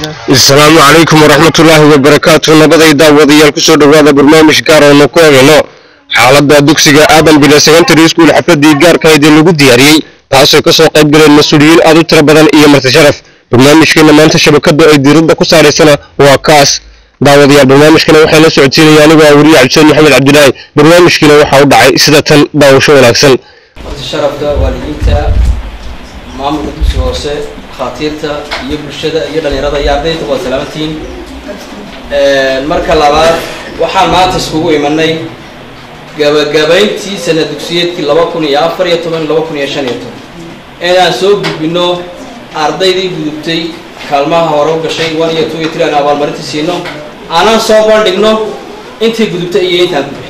asalaamu calaykum waraxmatullaahi wabarakaatu nabaday daawadayaal kusoo dhowaada barnaamij gaar oonu ku eegayno xaaladda dugsiga aadan bila secondary school xafladii gaarkahayd ee lagu diyaariyey taasoo kasoo qayb galeen mas-uuliyiin aad u tiro badan iyo marti sharaf barnaamijkeena maanta shabakada ay diiradda ku saaraysana waa kaas daawadayaal barnaamijkana waxaa la socodsiinaya anigoo ah weriye cabdiseen maxamed cabdilaahi barnaamijkiina waxaa u dhacay sida tan daawasho wanaagsan marti sharafka waalidiinta maamulka dugsiga hoose khaatiirta iyo bulshada iyo dhalinyarada iyo ardayda waad salaamantihiin marka labaad waxaan maanta iskugu imanay gabagabayntii sana dugsiyeedkii laba kun iyo afar iyo toban laba kun iyo shan iyo toban inaan soo gudbino ardaydii gudubtay kaalmaha hore u gashay one iyo two iyo three aan abaalmarinta siino aanaan soo bandhigno intii gudubtay iyo intaan gudbin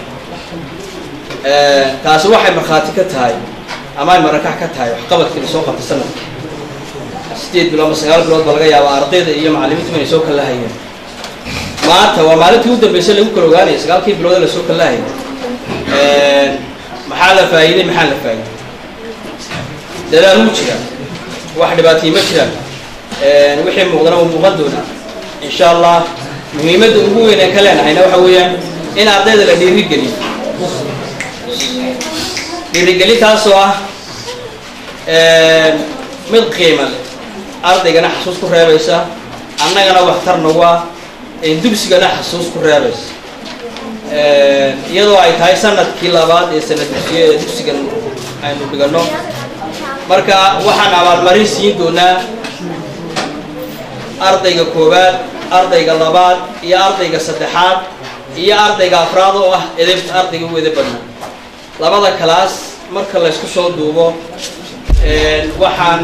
taasi waxay markhaati ka tahay ama ay marakax ka tahay waxqabadkii la soo qabtay sanadka sideed bilood ama sagaal bilood ba laga yaaba ardayda iyo macallimiintu inay soo kala hayeen maanta waa maalintii u dambeysay lagu kala ogaanaya sagaalkii bilood ee lasoo kala hayay maxaa la faa'iiday maxaa la faa'iiday dadaal wuu jiraa wax dhibaatay ma jiraan wixii muuqdana wuu muuqan doonaa insha allah muhiimadda ugu weyn ee ka leenahayna waxa weeyaan in ardayda la dhiirigeliyo dhiirigelintaasoo ah mid qiima leh ardaygana xasuus ku reebaysa annagana waxtar nagu ah dugsigana xasuus ku reebaysa iyadoo ay tahay sanadkii labaad ee sanad dugsiye ee dugsigan aynu dhigano marka waxaan abaalmarin siin doonaa ardayga koowaad ardayga labaad iyo ardayga saddexaad iyo ardayga afraad oo ah edebta ardayga u eda badnaa labada kalaas marka laysku soo duubo waxaan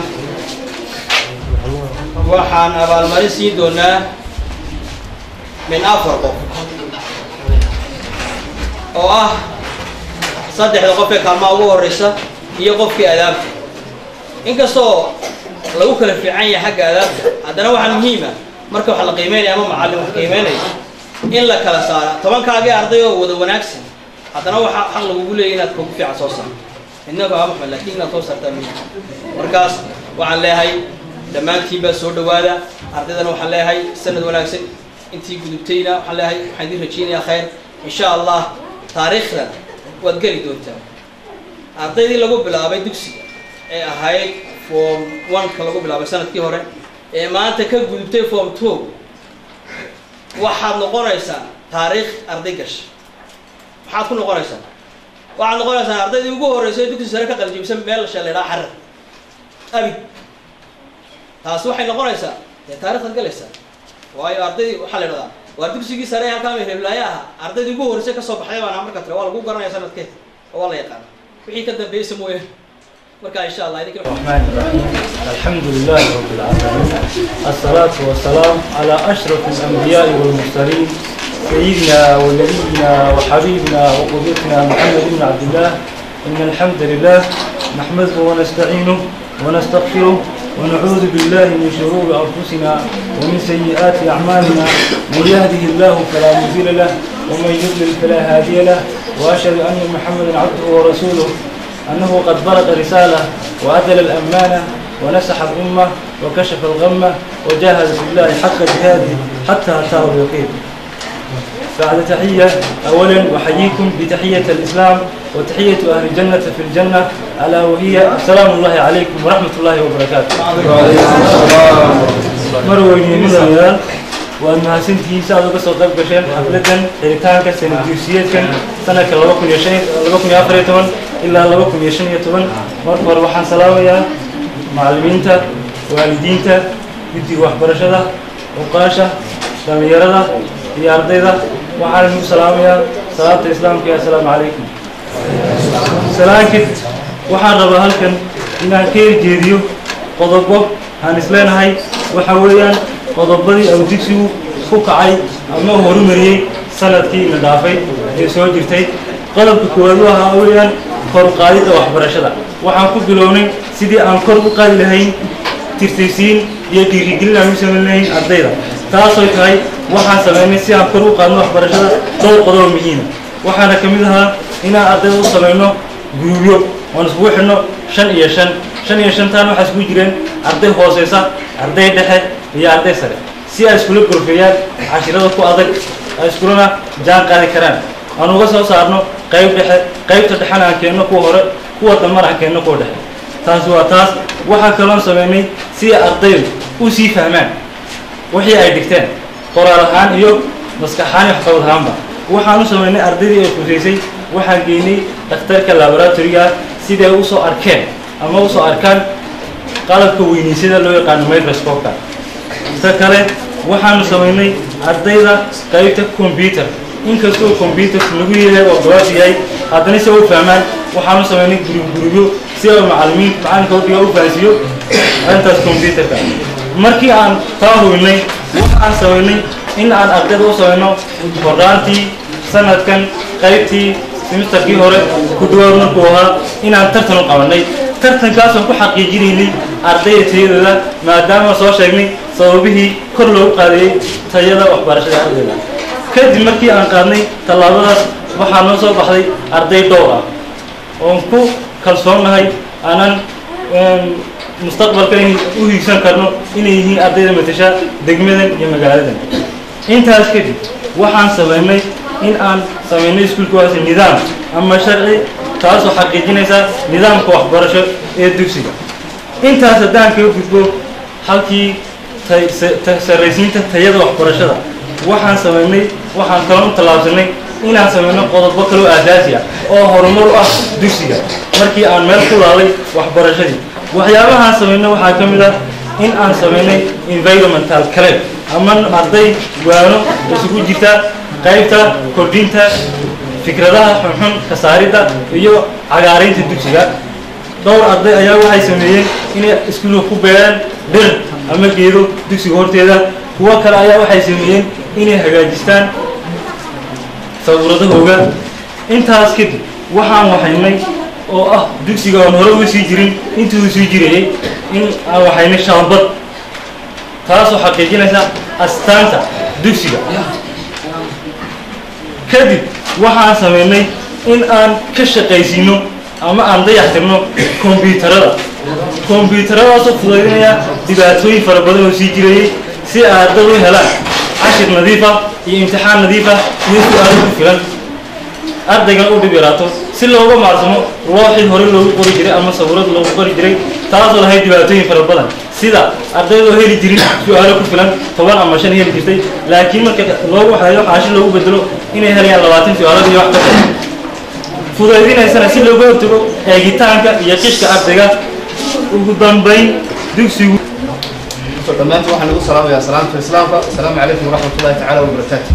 waxaan abaalmarin siin doonaa min afar qof oo ah saddexda qof ee kaalmaha ugu horeysa iyo qofkii adaabta inkastoo lagu kala fiican yahay xagga adaabta haddana waxaa muhiima marka wax la qiimeynaya ama macallin wax qiimeynaya in la kala saara tobankaagii arday oo wada wanaagsan haddana waxaa xaq lagugu leeyay inaad kogu fiican soo saarto midnaba aa maxmed lakin inaad soo saartaa muhiim markaas waxaan leeyahay dhammaantiin baa soo dhawaada ardaydana waxaan leeyahay sanad wanaagsan intii gudubtayna waxaan leeyahay waxaan idin rajeynayaa khayr insha allah taariikhdan waad geli doontaa ardaydii lagu bilaabay dugsiga ee ahayd form one-ka lagu bilaabay sanadkii hore ee maanta ka gudubtay form two waxaad noqonaysaa taariikh arday gasha maxaad ku noqonaysaa waxaad noqonaysaa ardaydii ugu horreysay dugsi sare ka qaljibsan meel sheelaydhaa xarar abid taasi waxay noqonaysaa dee taarikhdaad galaysaa waayo ardaydii waxaa la idhahdaa waa dugsigii sare halkaa mereblaaye ahaa ardaydii ugu horreysay kasoo baxday baana marka tire waa lagu garanaya sanadkeed oo waa la yaqaana wixii ka dambeeyeysa mooye marka insha allah idinka الرحمن الرحيم الحمد لله رب العالمين الصلاة والسلام على أشرف الأنبياء والمرسلين سيدنا ونبينا وحبيبنا وقدوتنا محمد بن عبد الله إن الحمد لله نحمده ونستعينه ونستغفره ونعوذ بالله من شرور أنفسنا ومن سيئات أعمالنا من يهده الله فلا مضل له ومن يضلل فلا هادي له وأشهد أن محمدا عبده ورسوله أنه قد بلغ رسالة وأدل الأمانة ونسح الأمة وكشف الغمة وجاهد في الله حق جهاده حتى أتاه اليقين بعد تحية أولا أحييكم بتحية الإسلام وتحية أهل الجنة في الجنة ألا وهي السلام الله عليكم ورحمة الله وبركاته مروي من الريال وأنها سنتي سعد بس وقف بشين حفلة حريتان كسنة جوسية كان سنة كلابكم يشين لابكم يافريتون إلا لابكم يشين يتون مرفر وحن سلاوية معلمينتا والدينتا بدي وحبرشة وقاشة دميرة iyo ardayda waxaan idinku salaamayaa salaata islaamka iyo assalaamu calaykum salaankid waxaan rabaa halkan inaan ka erjeediyo qodobo aan isleenahay waxa weeyaan qodobadii au digsigu ku kacay ama horumariyey sanadkii la dhaafay ee soo jirtay qodobka koowaad u ahaa weeyaan kor u qaadidda waxbarashada waxaan ku bilownay sidii aan kor u qaadi lahayn tirtirsiin iyo dhiirigelin aan u samayn lahayn ardayda taasoo tahay waxaan sameynay si aan kor u qaadno waxbarashada dhowr qodob muhiima waxaana ka mid ahaa inaan ardayda u samayno guruubyo oon iskugu xidhno shan iyo shan shan iyo shantaan waxaa iskugu jireen arday hooseysa arday dhexe iyo arday sare si ay iskula gorfeeyaan cashirada ku adag ay iskulana jaan qaadi karaan aan uga soo saarno qayb dhexe qaybta dhexena aan keenno kuwa hore kuwa dambana aan keenno kuwa dhexe taasi waa taas waxaa kaloon sameynay si ardaydu u sii fahmaan wixii ay dhigteen qoraal ahaan iyo maskax ahaan iyo waxqabad ahaanba waxaan u sameynay ardaydii ay kusaysay waxaan geynay dhakhtarka laboratoriga siday usoo arkeen ama usoo arkaan qalabka weynaysyada loo yaqaano microscope-ka ta kale waxaanu samaynay ardayda qaybta computer inkastoo computerku lagu yahay oo gabaas yahay haddana si u fahmaan waxaanu samaynay gurub gurubyo si ay macalimiin macalinka udhiga u fahansiiyo arrintaas computerka markii aan taa hubinnay waxaan samaynay in aan ardayda u samayno hordaantii sanadkan qaybtii semesterkii hore ku dhawaad markuu ahaa inaan tartan u qabanay tartankaasoo ku xaqiijinaynay ardayda tayadooda maadaama soo sheegnay sababihii kor loogu qaadayey tayada waxbarashada ardayda kadib markii aan qaadnay tallaabadaas waxaa noo soo baxday arday dhowr ah oon ku kalsoonnahay aanan mustaqbalka in u hiigsan karno inay yihiin ardayda matasha degmadan iyo magaaladan intaas kadib waxaan samaynay in aan samaynay iskuulkaasi nidaam ama sharci taasoo xaqiijinaysa nidaamka waxbarasho ee dugsiga intaas haddaan kaga gudbo halkii sarraysiinta tayada waxbarashada waxaan samaynay waxaan kaloo u tallaabsanay inaan samayno qodobo kaloo aasaasi ah oo horumar u ah dugsiga markii aan meel ku laalay waxbarashadii waxyaabahaan samaynay waxaa ka mid ah in aan samaynay environmental club ama arday waano isugu jirta qaybta kordhinta fikradaha xunxun ka saaridda iyo cagaarinta dugsiga dhowr arday ayaa waxay sameeyeen inay iskuulka ku beeraan dhir ama geedo dugsiga horteeda kuwo kale ayaa waxay sameeyeen inay hagaajistaan sawuradahooga intaas kadib waxaan waxaynay oo ah dugsiga aan hore uga sii jirin intii uu sii jirayay in aan waxaynay shaambad taasoo xaqiijinaysa astaanta dugsiga kadib waxaan samaynay in aan ka shaqaysiino ama aan dayaxtirno kombyuutarada kombyuutaradaasoo fudaydinaya dhibaatooyin fara badan oo sii jirayay si ay ardaydu u helaan cashir nadiifa iyo imtixaan nadiifa iyo su-aalo ku filan ardaygan u dhib yaraato si looga maarsamo looxii hore loogu qori jiray ama sawirad loogu qori jiray taasoo lahayd dhibaatooyin fara badan sida ardaydoo heli jirin su-aalo ku filan toban ama shan heli jirtay laakiin marka loogu waxeeyo xaashi loogu bedelo inay helayaan labaatan su-aalada iyo wax ka badan fudaydinaysana si looga hortago eegitaanka iyo qishka ardayga ugu dambayn dugsigu dhammaantiin waxaan ugu salaamayaa salaamta islaamka asalaamu calaykum waraxmat ullahi tacaala wabarakaatu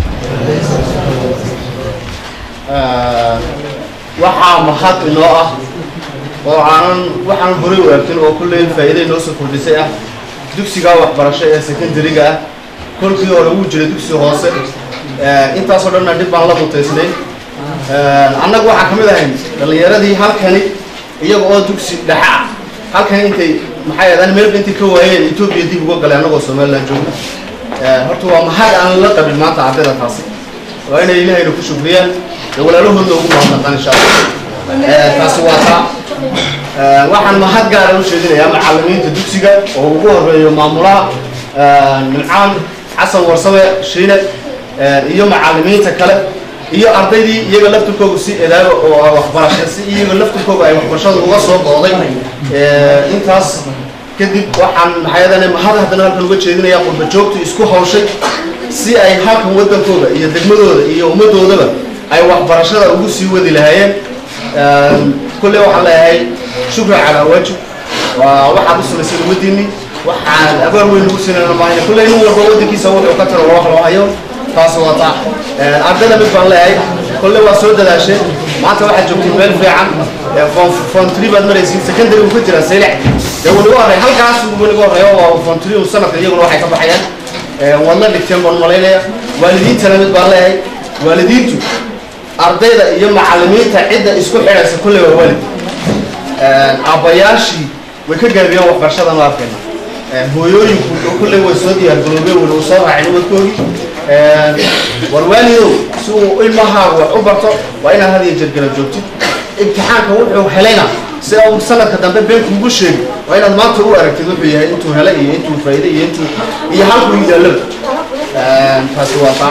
waxaa mahad inoo ah oo aanan waxaan horay u arkin oo kulley faa'iida inoo soo kordhisay ah dugsiga waxbarasho ee secondariga ah kolkii hore wuu jiray dugsi hoose intaasoo dhanna dhib baan la mutaysnay annagu waxaan ka mid ahayn dhallinyaradii halkani iyaga oo dugsi dhexe ah halkan intay maxay ahaydaan meelba intay ka waayeen etoobiya dib uga galay annagoo somaliland jooga horta waa mahad aan la qabin maanta ardayda taasi waa inay ilaahayna ku shukriyaan ee walaalahoodna ugu mahadnaqaan insha allah taasi waa taa waxaan mahad gaara u sheedinayaa macallimiinta dugsiga oo ugu horeeyo maamulaha nimcaan xasan warsame shiine iyo macallimiinta kale iyo ardaydii iyaga laftirkooga si edaaba oo waxbarasha si iyaga laftirkooga ay waxbarashada uga soo booday intaas kadib waxaan maxayadane mahad haddana halkan uga jeedinayaa qurba joogta isku hawshay si ay halkan waddankooda iyo degmadooda iyo ummaddoodaba ay waxbarashada ugu sii wadi lahaayeen kulley waxaan leeyahay shukran calaa waajib waa waxaad u samaysay ummadiinni waxaan abaal weyn ugu sinana maahayna kulley nin walba waddankiisa wuxuu ka tiro wax loo hayo taas waa taa ardayda mid baan leeyahay kolle waa soo dadaasheen maanta waxaad joogtiin meel fiican fon tree baad maraysiin secondary uu ka jiraa saylac dee weliga horey halkaas weliga horeeyo waa fon tree sanadka iyaguna waxay ka baxayaan waad la dhigteen baan malaynaya waalidiintana mid baan leeyahay waalidiintu ardayda iyo macallimiinta cidda isku xidhaysa kolley waa waalid aabbayaashii way ka gaabiyeen waxbarashadan u arkayna hooyooyinku kolley way soo diyaargaroobeen weli uu soo raacay nabadkoogii war waalidow si uu ilmahaagu wax u barto waa inaad had iyo jeer garab joogtid imtixaanka wuxuu helayna si uu sanadka dambe been kuugu sheegi waa inaad maanta u aragtid wuxuu yahay intuu helay iyo intuu faa'iiday iyo intuu iyo halkuu yidaalaba taasi waa taa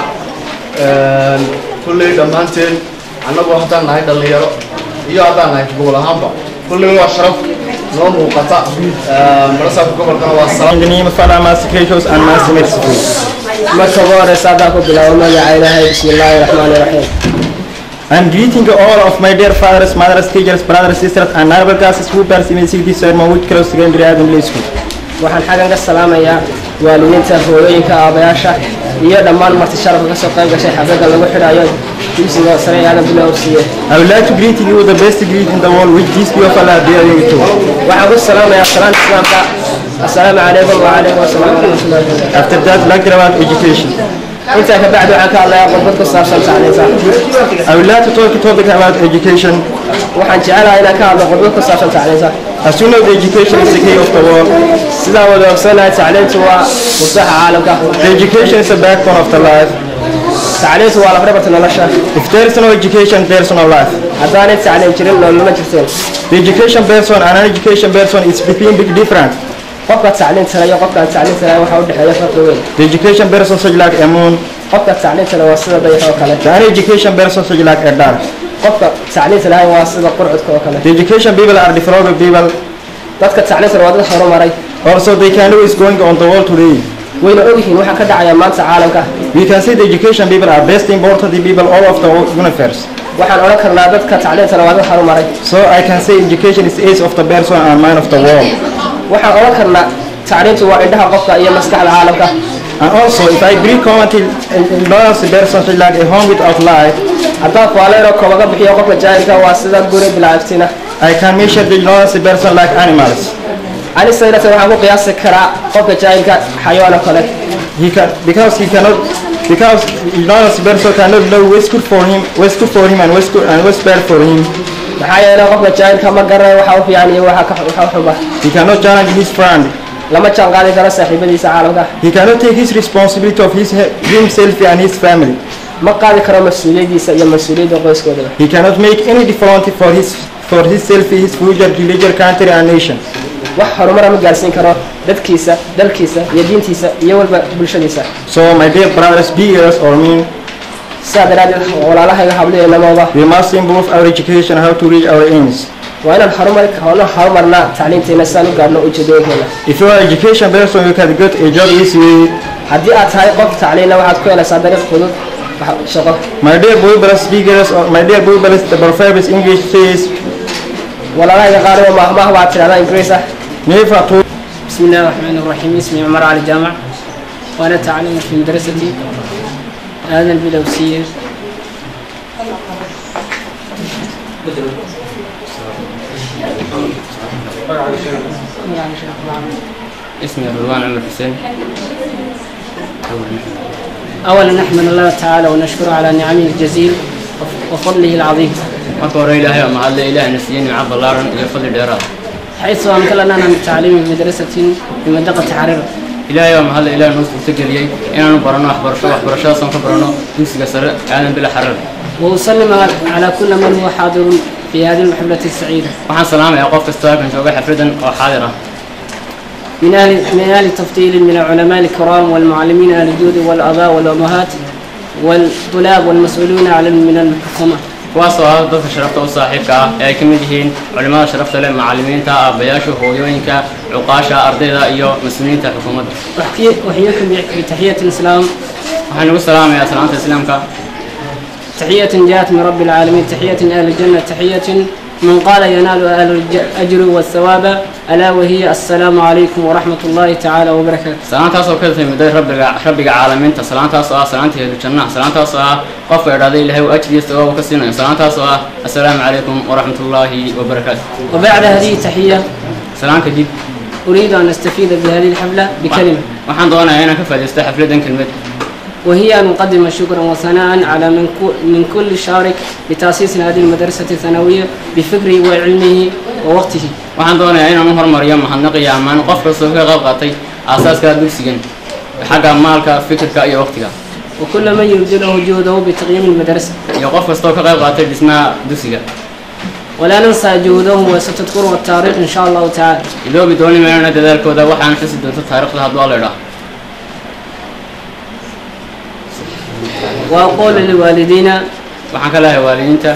kulley dhammaanteen annagu haddaan nahay dhallinyaro iyo haddaan nahay gobol ahaanba kulley waa sharaf noo muuqata barasaabka gobolkana waa salaam In the name of Father, Master Creators, and Master Merciful. marka ugu horeysa haddaan ku bilaabo magaca ilaahay bismi illaahi raxmaani raxiim I'm greeting all of my dear fathers, mothers, teachers, brothers, sisters, and neighbor guests who participate in this sermon which close secondary Adam Play School. waxaan xaggan ka salaamayaa waalidiinta hooyooyinka aabayaasha iyo dhammaan marti sharafka kasoo qayb gashay xafladda lagu xidhayo dugsiga sare ee aadan bilow siiye I would like to greet you with the best greet in the world which this gift of Allah bear you to. waxaan ku salaamayaa salaanta islaamka assalaamu calaykum wacalaykum asalaam waraxmatullahi wabarakatu After that, like about education. intaa ka bacdi waxaan ka hadlayaa khudbad ku saabsan tacliinta I would like to talk a topic about education. waxaan jecelahay inaan ka hadlo khudbad ku saabsan tacliinta As you know, the education is the key of the world. sidaan wada ogsoonahay tacliintu waa musaxa caalamka The education is the backbone of the life. tacliintu waa lafdhabarta nolosha If there is no education, there is no life. haddaanay tacliin jirin noloma jirteen The education person and uneducation person is between big difference. qofka tacliinta leh iyo qofka aan tacliinta lahayn waxaa u dhexeeya farqi weyn The education person such like a moon. qofka tacliinta leh waa sida dayax oo kale The uneducation person such like a dart. qofka tacliinta lahayn waa sida qurcudka oo kale The education people are developed people. dadka tacliinta leh waa dad horumaray Also, they can know what is going on the world today. wayna ogyihiin waxaa ka dhacaya maanta caalamka We can say the education people are best important people all of the universe. waxaan odhan karnaa dadka tacliinta leh waa dad horumaray So I can say education is the ace of the person and mind of the world. waxaan odhan karnaa tacliintu waa indhaha qofka iyo maskaxda caalamka And also, if I bring common to ignorance person such like a home without light, haddaan faaleero koobaga bixiyo qofka jaahilka waa sida guri bilaaciftina I can measure the ignorance person like animals. anisaynata waxaan ku qiyaasi karaa qofka jaahilka xayawaan oo kale He can because he cannot because ignorance person cannot know what's good for him, what's good for him and what's good and what's bad for him. maxaa yeelay qofka jaahilka ma garanayo waxa u fiican iyo waxa ka waxa u xuba He cannot challenge his friend. lama jaan qaadi karo saaxiibadiisa caalamka He cannot take his responsibility of his himself and his family. ma qaadi karo mas-uuliyadiisa iyo mas-uuliyadda qoyskoodaba He cannot make any difference for his for himself, his future, religion, country, and nation. wax horumara ma gaarsiin karo dadkiisa dalkiisa iyo diintiisa iyo walba bulshadiisa So, my dear brothers, beggars or mean, sidaa daraaddeed walaalahayga habliyanamooda we must improve our education, how to reach our aims. waa inaan horumari hoona horumarnaa tacliinteena sidaan u gaadhno ujeedooyinkeena If you are education person, you can get a job easily. haddii aad tahay qof tacliinna waxaad ku helaysaa dariiq fudud wax- shaqo My dear boy brothers, beggars, or my dear boy brothers, the proverbs English says, walaalahayga qaariba maahmaah baa tidhahdaa ingiriis ah never to بسم الله الرحمن الرحيم اسمي عمر علي جامع وأنا تعلم في مدرسة هذا البلوسية اسمي رضوان عمر حسين أولا نحمد الله تعالى ونشكره على نعمه الجزيل وف- وفضله العظيم marka hore ilaahay waa mahadle ilaahna siiyey nimco ballaaran iyo fadli dheeraad حيث أمكننا من التعليم في مدرسة في منطقة حرير ilaahay waa mahadle ilaah noo suurtageliyey inaanu baranno waxbarasho waxbarashadaasaan ka baranno dugsiga sare aadan bila xarar وأسلم على كل من هو حاضر في هذه المحفلة السعيدة waxaan salaamayaa qof kasta halkan jooga xafladan oo xaadir ah من أهل من أهل تفضيل من العلماء الكرام والمعلمين أهل الجود والآباء والأمهات والطلاب والمسؤولين على من الحكومة kuwaasoo ah dadka sharafta u saaxiibka ah ee ay ka mid yihiin culimmada sharafta leh macallimiinta aabbayaasha hooyooyinka cuqaasha ardayda iyo mas-uuliyiinta xukuumadda أحيي- أحييكم بتحية الإسلام waxaan ugu salaamayaa salaanta islaamka تحية جاءت من رب العالمين تحية أهل الجنة تحية من قال ينال أهل الأجر والثواب ألا وهي السلام عليكم ورحمة الله تعالى وبركاته salaantaas oo ka timiday rabbiga rabbiga caalamiinta salaantaas oo ah salaanta helu jannaha salaantaas oo ah qofka idhahday ilaahay uu ajrigiisa oo ka siinayo salaantaas oo ah assalaamu calaykum waraxmatullaahi wabarakaatu وبعد هذه التحية salaan kadib أريد أن أستفيد بهذه الحفلة بكلمة waxaan doonayaa inaan ka faa'iidaysto xafladan kelmad وهي أن أقدم شكرا وثناء على من كو- من كل شارك لتأسيس هذه المدرسة الثانوية بفكره وعلمه ووقته waxaan doonayaa inaan u hormariyo mahadnaq iyo ammaan qof kastoo ka qayb qaatay aasaaska dugsigan xagga maalka fikirka iyo waqtiga وكل من يبذل جهده بتقييم المدرسة iyo qof kastoo ka qayb qaatay dhismaha dugsiga ولا ننسى جهوده وستذكره التاريخ إن شاء الله تعالى iloobi dooni maynana dadaalkooda waxaan xusi doonto taariikhda hadduu alla idhaa وأقول للوالدين waxaan ka leeyahay waalidiinta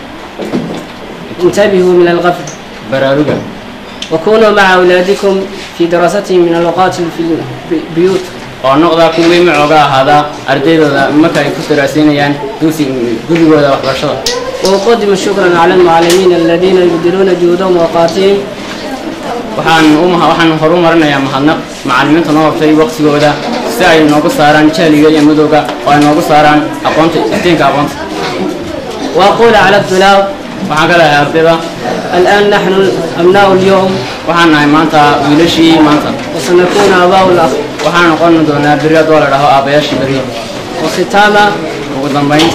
انتبهوا من الغفل baraaruga وكونوا مع أولادكم في دراستهم من الأوقات في البيوت oo noqdaa kuwii macooga ahaadaa ardaydooda marka ay ku daraasiinayaan dugsi gurigooda waxbarashada وأقدم شكرا على المعلمين الذين يبذلون جهودهم وأوقاتهم waxaan u maha waxaan horu marinayaa mahadnaq macallimiinta noo qabtay waqtigooda si ay noogu saaraan jahliga iyo madowga oo ay noogu saaraan aqoonta iftiinka aqoonta وأقول على الطلاب waxaan ka leeyahay ardayda الآن نحن أبناء اليوم waxaan nahay maanta wiilashii maanta وسنكون آباء الأخ waxaan noqon doonaa beri haddoo la dhaho aabayaashii beri وختاما ugu dambayn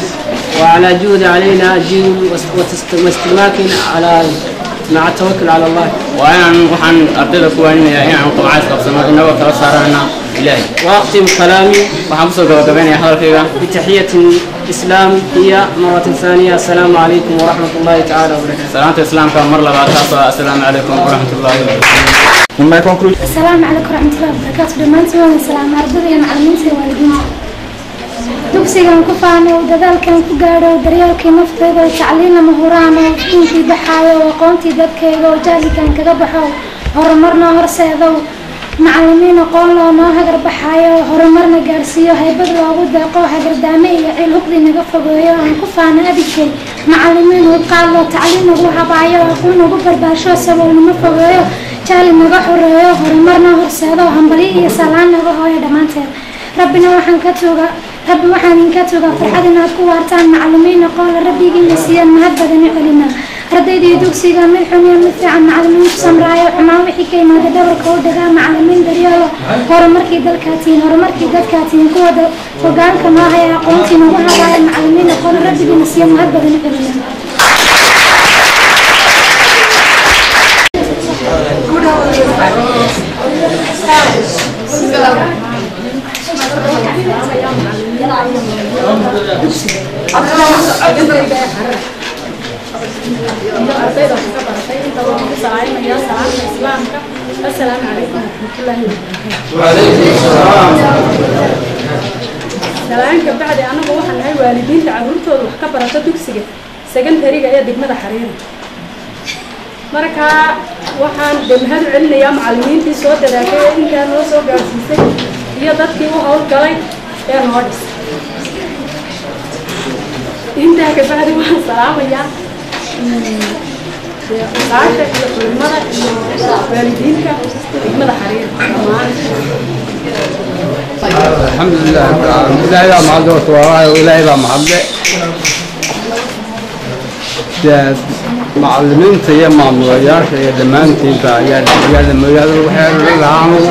وعلى جهد علينا جهد واست- واستماك على مع التوكل على الله waa inaan waxaan ardayda ku waaninayaa inaan qamcays qabsano inagoo kala saaranana ilaahay وأختم كلامي waxaan kusoo gabagabaynayaa hadalkayga بتحية الإسلام هي مرة ثانية السلام عليكم ورحمة الله تعالى وبركاته salaanta islaamka mar labaad taasoo ah assalaamu calaykum waraxmat ullaahi wabarakatu In my conclusion, السلام عليكم ورحمة الله وبركاته dhammaantiin waan salaam ardada iyo macallimiinta iyo waalidiinta dugsigan ku faano dadaalkan ku gaadho daryeelkii nafteyda oo tacliin lama huraan oo diinkii baxaayo oo aqoontii dadkayga oo jahligan kaga baxo horumarna horseedow macallimiin aqoon loo noo hagar baxaayo oo horumarna gaarsiiyo haybad loogu deeqo hagardaame iyo ciil huqdi naga fogeeyo aan ku faano abidkay macallimiin u qaadlo tacliin nagu habaayo aqoon nagu barbaarsho saboolnimo fogeeyo jahli naga xoreeyo horumarna horseedo hambalyo iyo salaan naga hooyo dhammaanteed rabbina waxaan ka tuuga rabbi waxaan idinka tuugaa farxad inaad ku waartaan macallimiin aqoonla rabbigiina siiyaan mahad badan u celinaa ardaydii dugsiga mid xun iyo mid fiican macallimiin ku samraayo xumaan wixii ka yimaada dhabarka u dhagaa macallimiin daryeelo horumarkii dalkaa tihiin horumarkii dadkaa tihiin kuwa da- hogaanka noo haya aqoontii nagu habaaya macallimiin aqoonla rabbigiina siiya mahad badan u celinaa السلام عليكم ورحمة الله وبركاته salaanka bacdi anagu waxaan nahay waalidiinta carruurtooda wax ka barata dugsiga secondariga ee degmada xariira marka waxaan de mahad u celinayaa macallimiintii soo dadaashay ee intaa noo soo gaarsiisay iyo dadkii u howlgalay ee noo dhis intaa kabacdi waxaan salaamayaa odaasha iyo culimada iyo waalidiinta degmada xariira dhammaan الحمد لله رب العالمين إلهي بقى معبد وتواراه وإلهي بقى معبد ده معلمين تيا معموليات يا دمان تيبا يا يا دمان يا دمان وحير العامو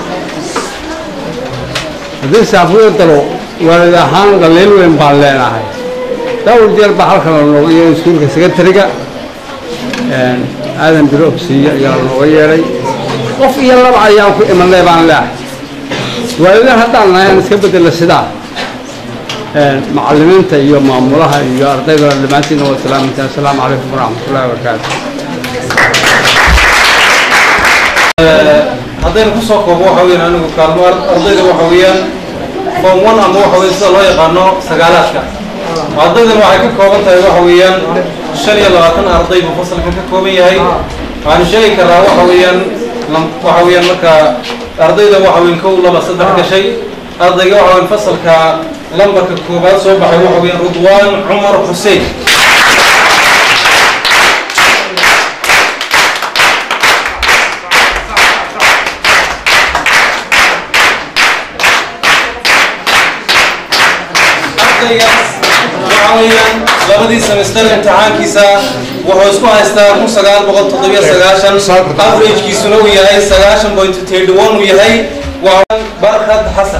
هذي سافر تلو ولد هان قليل وين بالنا هاي دور ديال بحر كنا نوعي سكول كسكتريكا آدم بروكسي يا نوعي qof iyo laba ayaan ku imanay baan leehay waalidiin haddaan nahayn iska bedela sidaa macallimiinta iyo maamulaha iyo ardayda dhammaantiina waa salaaminta assalaamu calaykum waraxmatullahi wabarakaatu haddaynu kusoo koobo waxa weeyaan anigu kaalmo ar- ardayda waxa weeyaan form one ama waxa weeye sida loo yaqaano sagaalaadka ardaydan waxay ka kooban tahay waxa weeyaan shan iyo labaatan arday buu fasalkan ka kooban yahay waxaanu sheegi karaa waxa weeyaan lam- waxa weeyaan marka ardayda waxa weeyaan kow laba saddex gashay ardayga waxa weeyaan fasalka lambarka koobaad soo baxay waxa weeyaan rudwaan cumar xuseen ardaygaas waxa weeyaan labadii semester imtixaankiisa wuxuu isku haystaa kun sagaal boqol toddobiyo sagaashan averagekiisuna uu yahay sagaashan point thirty one uu yahay waa barkad xasan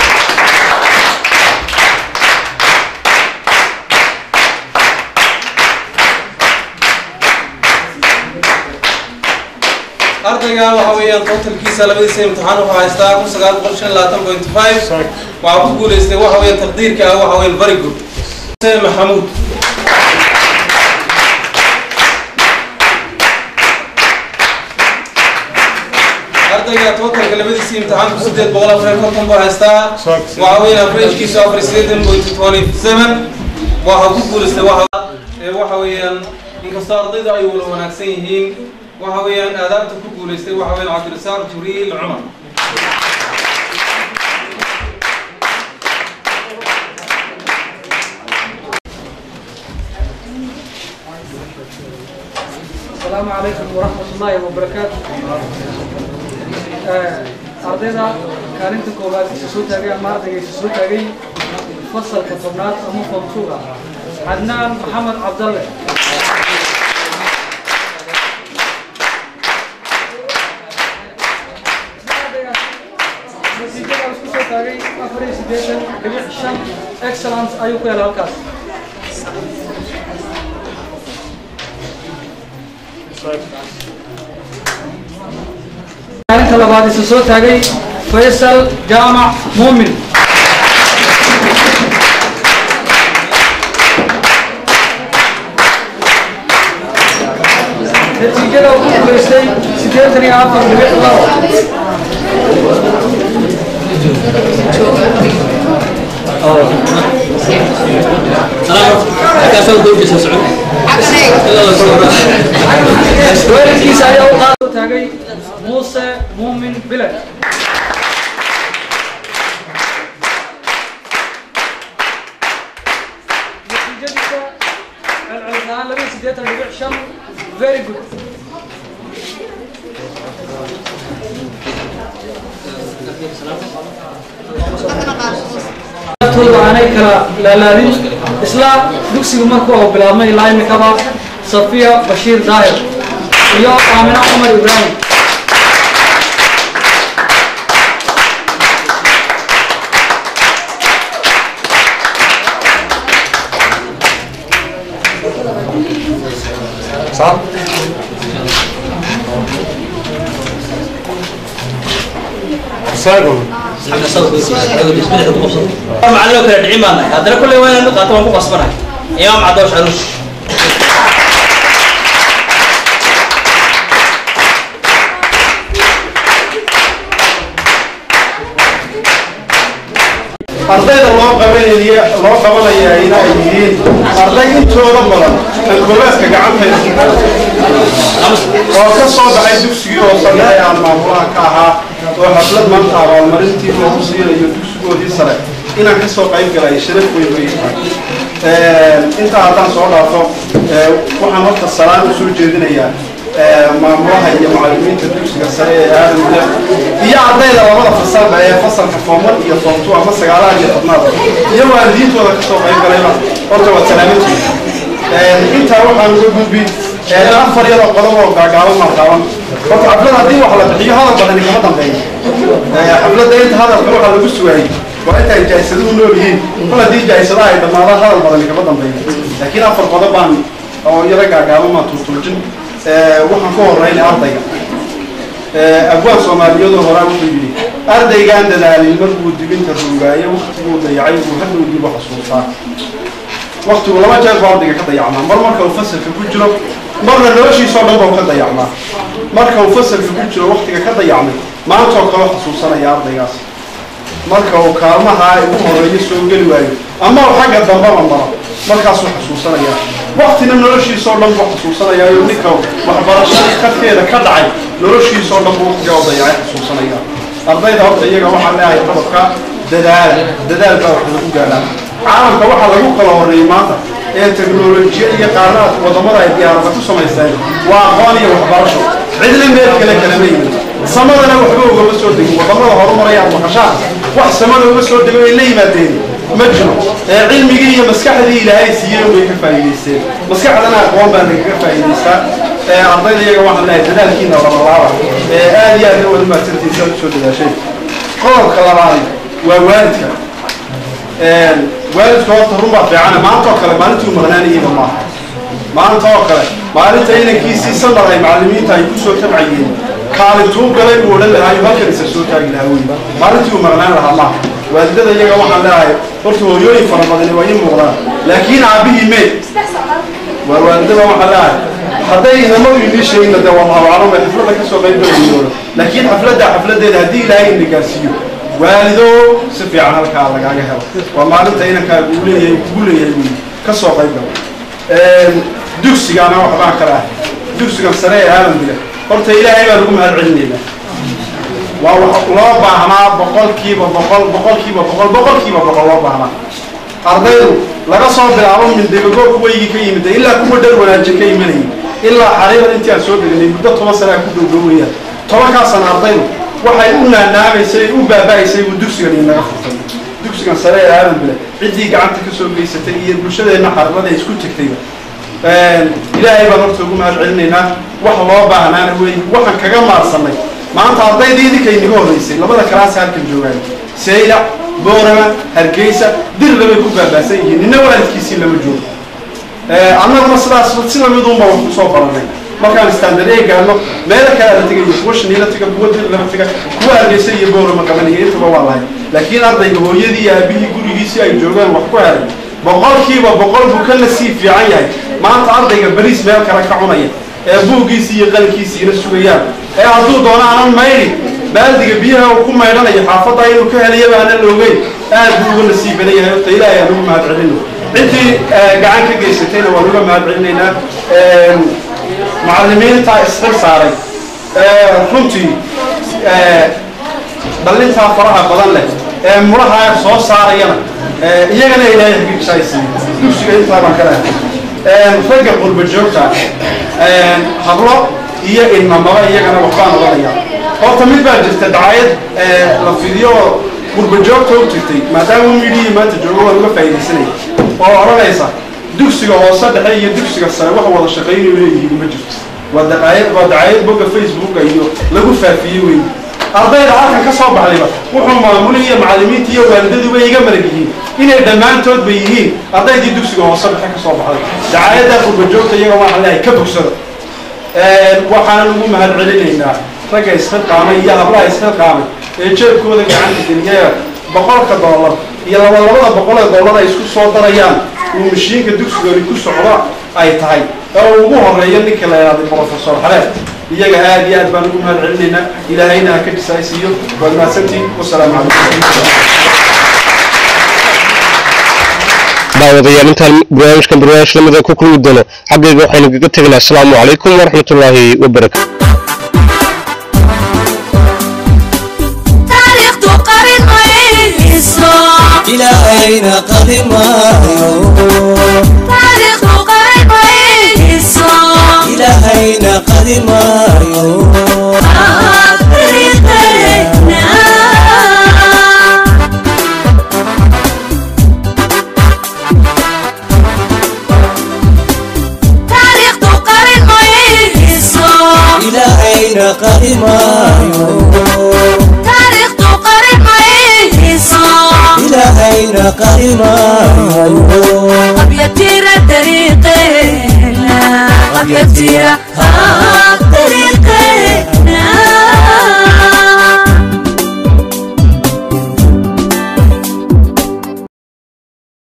ardaygan waxa weeyaan totalkiisa labadiisa imtixaan wuxuu haystaa kun sagaal boqol shan iyo labaatan point five waxaa ku guuleystay waxa weeyaan taqdiirka ah waxa weeyaan very good xuseen maxamuud ardayga totalka labadiisii imtixaanku sideed boqol afar iyo konton buu haystaa waxa weeyaan averagkiisu afar iyo siddeetan point twenty seven waxa ku guulaystay waxa ee waxa weeyaan inkastoo ardayda ay wada wanaagsan yihiin waxa weeyaan aadaabta ku guulaystay waxa weeyaan cabdirasaaq jibriil cumar السلام عليكم ورحمة الله وبركاته ardayda kaalinta koowaad isa soo taagay ama ardayga isa soo taagay fasalka tobnaad ama foomtuga xadnaan maxamed cabdalle natiijada isku soo taagay afar iyo siddeetan dhibic shan excellence ayuu ku helay halkaas kaalinta labaad isa soo taagay faysal jaamac muumin natiijada uu ku guulaystay siddeetan iyo afar dhibic labo weerarkiisa ayaa u qaado taagay muuse muumin bilad natiijadiisa celcelis ahaan laba iyo siddeetan dhibic shan very good tooda aanay kala laalaadin isla dugsigu markuu oo bilaabmay ilaa imikaba safiya bashiir daahir iyo aamina cumar ibraahim macalin oo kala dhicin baan nahay haddana kulley waa inaan qaato waan ku qasbanahay imaam cadoosh caruush ardayda loo qabanaya loo qabanaya ina ay yihiin arday intooda badan alkoobaadka gacantayda oo ka soo baxay dugsigii oo sare ee aan maamulaha ka ahaa oo xaflad maanta abaalmarintii loogu siinayo dugsigoodii sare inaan ka soo qayb galay sharaf weyn wey intaa haddaan soo dhaafo waxaan horta salaan u soo jeedinayaa maamulaha iyo macallimiinta dugsiga sare ee aadamka iyo ardayda labada fasalba ee fasalka foomar iyo foomtu ama sagaalaha iyo tobnaad iyo waalidiintooda kasoo qayb galayba horta waa salaamantiina intaa waxaan uga gudbi afar iyadoo qodob oo gaagaaban marqaaban horta xaflad haddii wax la bixiyo hadal badani kama dambeeyo xafladda inta hadalka waxaa lagu sugaayey waa inta ay jaahisaduhu nool yihiin kol haddii jaahisadaha ay dhammaadaan hadal badani kama dambeeyo laakiin afar qodob baan oo yaro gaagaaban maan tuurtuurjin waxaan ku horeynay ardayga abwaan soomaaliyadoo horaa wuxuu yidhi ardaygaan dadaalin markuu dibinta ruugaayo waktiguu dayacay uu hadhow dib u xasuustaa waktigu laba jeer buu ardayga ka dayacmaa mar marka uu fasalka ku jiro marna noloshiisoo dhan buu ka dayacmaa marka uu fasalka ku jiro waktiga ka dayacmay maantoo kale xasuusanaya ardaygaas marka uu kaalmaha ugu horeeyo soo geli waayo ama uu xagga dambaba maro markaasuu xasuusanaya waktina noloshiisoo dhan buu xasuusanaya iyo ninka waxbarashada kafkeeda ka dhacay noloshiisoo dhan buu waktiga u dayacay xasuusanaya ardayda horta iyaga waxaa leeyahay qodobka dadaal dadaal baa wax lagu gaadhaa caalamka waxaa lagu kala horreeyey maanta ee teknolojiya iyo qaarnaad wadamada ay diyaarada ku samaysteen waa aqoon iyo waxbarasho cidna meel kale kalama yimid samadana waxba ugama soo degin wadamada horumaraya maqashaan wax samada uga soo dego ay la yimaadeen ma jiro ee cilmigii iyo maskaxdii ilaahay siiyey way ka faa'iidaysteen maskaxdana aqoon baa lagaga faa'iidaystaa ee ardayda iyaga waxaan leeyahay dadaalkiina labalaaba ee aad iyo aad wada mahadsantiisa usoo dadaashay qodobka labaad waa waalidka waalidka horta run baa fiicane maanta oo kale maalintii u maqnaanayeyba maaha maanta oo kale maalinta inankiisii sanad ay macallimiinta ay ku soo tabcayeen kaalintuu galay buu odhan lahaa iyo halkan isa soo taagi lahaa wey maalintii uu maqnaan lahaa maaha waalidada iyaga waxaan leeyahay horta hooyooyin fara badani waa ii muuqdaan laakiin aabbihii meed waa waalidada waxaan leeyahay hadday inama inii sheegna dee wallahu aclam ay xafladda kasoo qayb galayoono laakiin xafladda xafladdeeda haddii ilaahay ina gaarsiiyo waalido si fiican halkaa lagaaga helo waa maalinta inankaaga uu leeyahay kugu leeyahay wey ka soo qayb galo dugsigaana waxbaan kala ah dugsigan sare ee aalambiga horta ilaahay baan ugu mahad celinaynaa waa wax loo baahnaa boqolkiiba boqol boqolkiiba boqol boqolkiiba boqol loo baahnaa ardaydu laga soo bilaabo mindegagoo kuwaygii ka yimid ilaa kuwa dhar wanaajin ka imanayay ilaa xariiran intii aan soo deganay muddo toban sana ku dhowdhowayaan tobankaasan ardaydu waxay u naanaamaysay u baaba'aysay buu dugsigan inaga furtay dugsigan sare ee aadanbile ciddii gacanta ka soo geysatay iyo bulshadeenna xaribada isku tegtayba ilaahay baan horta ugu mahad celinaynaa wax loo baahnaana wey waxaan kaga maarsanay maanta ardaydii idinkay inaga horreysay labada kalaas halkan joogaan saylac boorama hargeysa dirna bay ku baabaasan yihiin nina waalidkiisii lama joogo annaguna sidaas sida midunba wax kusoo baranay markaan standard ee gaadno meelo kale la tegayo kuwa shaniila tega kuwa dir lama tega kuwa hargeysa iyo boorama qabanaya intaba waa lahay laakiin ardayga hooyadii iyo aabihii gurigiisii ay joogaan wax ku helay boqolkiiba boqol buu ka nasiib fiican yahay maanta ardayga bariis meel kale ka cunaya ee buuggiisii iyo qalinkiisiina sugayaan ee hadduu doono aanan maydhin baaldiga biyaha uu ku maydhanayo xaafadda inuu ka helayaba aanan loogeyn aad buu uga nasiib badan yahay horta ilaahay aan ugu mahad celino ciddii gacan ka geysatayna waan uga mahad celinaynaa macallimiinta isxil saaray runtii dhallintaa faraha badan leh ee muraha soo saarayana iyagana ilaahay xaqiiqsaaysiiyo dugsiga intaa baan ka lehay ragga qurba joogta hablo iyo ilmamaba iyagana waxbaan odhanaya horta mid baa jirta dacayad la fidiyo oo qurba joogta u jirtay maadaama midhihii maanta joogo waan uga faa'iidaysanaya oo odhanaysa dugsiga hoose dhexe iyo dugsiga sare wax wada shaqaynayo leeyihiin ma jirto waa dacayad waa dacayad bogga facebooka iyo lagu faafiyey wey ardayda halkan ka soo baxdayba wuxuu maamulay iyo macallimiinta iyo waalidaduba iga malag yihiin inay dhammaantoodba yihiin ardaydii dugsiga hoose dhexe ka soo baxday dacaayadda qurba joogta iyaga waxaan leeyahay ka bogsada waxaanan ugu mahad celinaynaa ragga isxilqaamay iyo hablaha isxilqaamay ee jeebkooda gacanta geliya boqolka doolar iyo laba labada boqol ee doolar ay isku soo darayaan uu mashiinka dugsigani ku socdo ay tahay oo ugu horeeyo ninka la yidhahday professor xaleef iyaga aad iyo aad baan ugu mahad celinaynaa ilaahayna ha ka jisaaysiiyo waad mahadsantiin wasalaamu calaykum daawadayaal intaan barnaamijkan barnaamij lamida ku kulmi doono xaggayga waxaynu kaga tegaynaa asalaamu calaykum waraxmatullaahi wabarakatu إلهينا قدمايو تاريخ قريب إلهينا قدمايو إلهينا قدمايو تاريخ قريب إلهينا قدمايو قد يطير طريقنا قد يطير آه